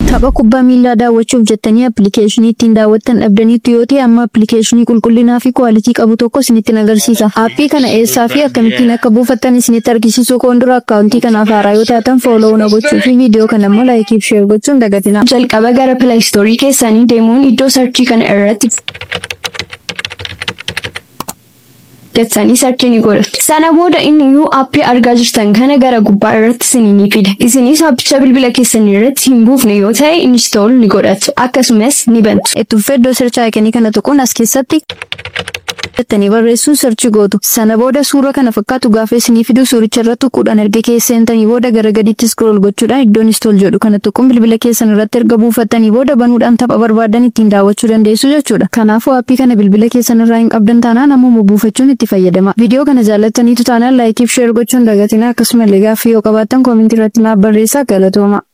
Tapha kubbaa miilaa daawwachuuf jettanii appilikeeshinii ittiin daawwattan dhabdaniitu yoo ta'e amma appilikeeshinii qulqullinaa fi kwaalitii qabu tokko isinitti agarsiisa. Aappii kana eessaa fi akkamittiin akka buufattan isinitti argisiisuu koon dura akkaawuntii kanaaf haaraa yoo taatan fooloo na gochuu fi viidiyoo kana immoo laayikii fi sheer gochuun dagatina. Jalqaba gara pilaayistoorii keessanii deemuun iddoo sarchii kana irratti jettanii sarchii ni godhatu. Sana booda inni iyyuu aappii argaa jirtan kana gara gubbaa irratti isinii ni fida. Isinis aappicha bilbila keessanii irratti hin buufne yoo ta'e install ni godhatu. Akkasumas ni bantu. Itti fufee iddoo search icon kana tuquun as keessatti jettanii barreessuun sarchi gootu. Sana booda suura kana fakkaatu gaafa isinii fidu suuricha irratti tuquudhaan erga keesseentanii booda gara gadiitti scroll gochuudhaan iddoon install jedhu kana tuquun bilbila keessan irratti erga buufattanii booda banuudhaan tapha barbaadan ittiin daawwachuu dandeessu jechuudha. Kanaafuu aappii kana bilbila keessan irraa hin qabdan taanaan ammuma buufachuun itti fayyadama. Viidiyoo kana jaallattaniitu taanaan laayikii fi sheer gochuun dagatina akkasumallee gaaffii yoo qabaattan koomentii irratti naaf barreessaa galatooma.